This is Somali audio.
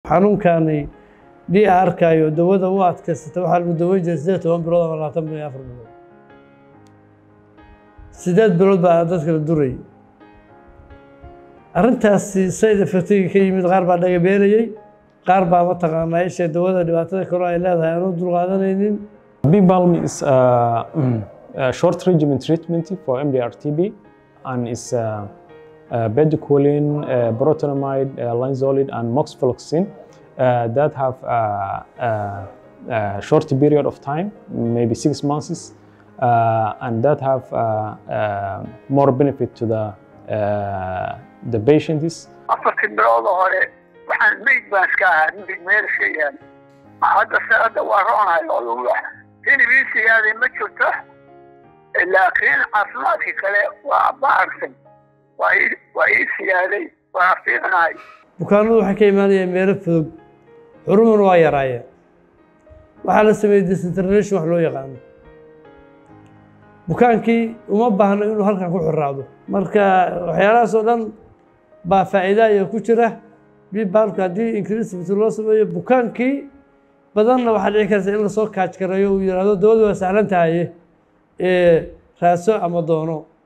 xanuunkani d arkayo dawada u adkaysata waxaa lagu daweyn jiray sideed toban bilood ama labaatan bilood iyo afar bilood sideed bilood baa dadka la durayay arrintaasi side effectiga ka yimid qaar baa dhagabeelayey qaar baa mataqaanaa isha dawada dhibaatada kale ay leedahay aan u dulqaadanaynin B-Balm is a, a short regimen treatment for MDR-TB and is uh, uh, bedaquiline, uh, protonamide, uh, linezolid, and moxifloxacin uh, that have uh, uh, a short period of time, maybe six months, uh, and that have uh, uh, more benefit to the uh, the patients. afartii bilood oo hore waxaan meyd baan iska ahaa midig meelsha yaal hadda se hadda waa roonahay oo lagu hilibin siyaaday ma jirto laakiin caafimaadkii kale waa baarsan waa ii waa ii siyaaday waa fiicnahay bukaanadu waxay ka imaanayeen meelo fudog xurumuna waa yaraayeen waxaa la sameeyey disinterlation wax loo yaqaano bukaankii uma baahno inuu halkan ku xiraado marka waxyaalahaas oo dhan baa faa'iidaya ku jira bibalka haddii increasivity loo sameeyo bukaankii badanna waxaa dhici karta in lasoo kaaj gareeyo uu yidhaahdo dawadu waa sahlan tahaye ee raaso ama doono